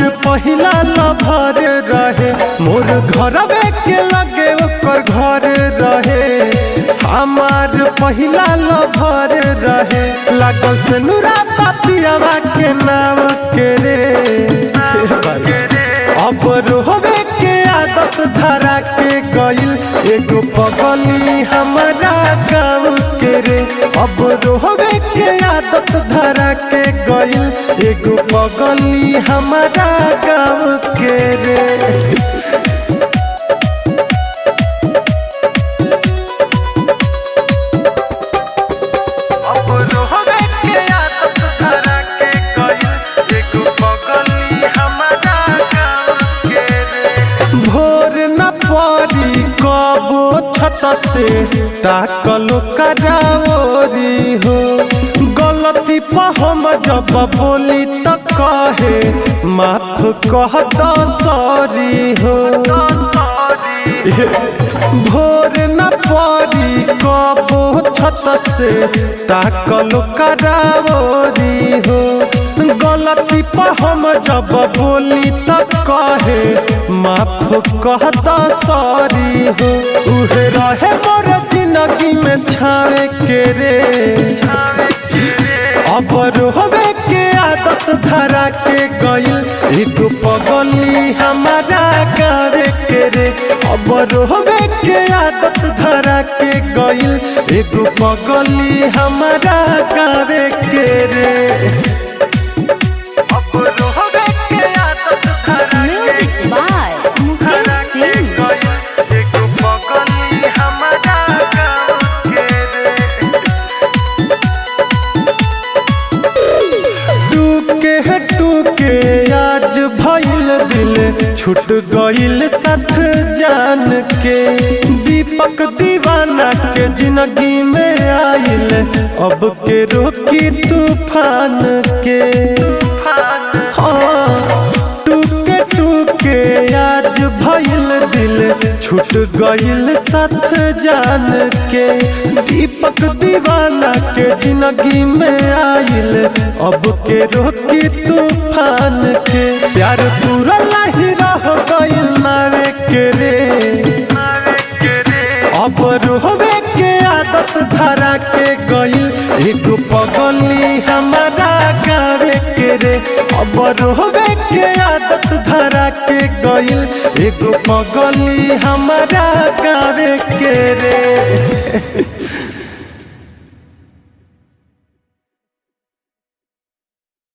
पहिला लभर रहे मोर घरवे के लगे ओकर घर रहे हमार पहिला लभर रहे लागल से नूरा पापियावा के नाम के रे अब रोहबे के आदत धरा के गइल एगो पगली हमारा गाँव के रे अब रोहबे के आदत धरा के गइल एगो पगली हमारा गाँव के रे अब रोहबे के आदत धरा के गइल एगो पगली हमारा गाँव के रे भोर न पड़ी कबो छत से ताकलो कराओरी हो गलती पर हम जब बोली त कहे माफ कह द सॉरी हो भोर न पड़ी कबो छत से ताकलो कराओरी हो गलती पर हम जब बोली त कहे माफ कह द सॉरी हो उहे रहे मोर जिंदगी में छावे के रे अब रोहबे के आदत धरा के गइल एगो पगली हमारा गावे के रे अब रोहबे के आदत धरा के गइल एगो पगली हमारा गावे के रे अब रोहबे के आदत धरा के Music by Mukesh Singh. एगो पगली हमारा गाँव के रे टूके है टूके आज भइल दिल छूट गइल साथ जान के दीपक दीवाना के जिंदगी में आइल अब के रोकी तूफान के हाँ, टूके टूके आज भइल दिल छूट गइल साथ जान के दीपक दीवाना के जिंदगी में आइल अब के रोकी तूफान के प्यार पूरा नहीं रह गइल नावे के रे अब रोहबे के आदत धरा के गइल एगो पगली हमारा गावे के रे अब रोहबे के आदत धरा के गइल एगो पगली हमारा गावे के रे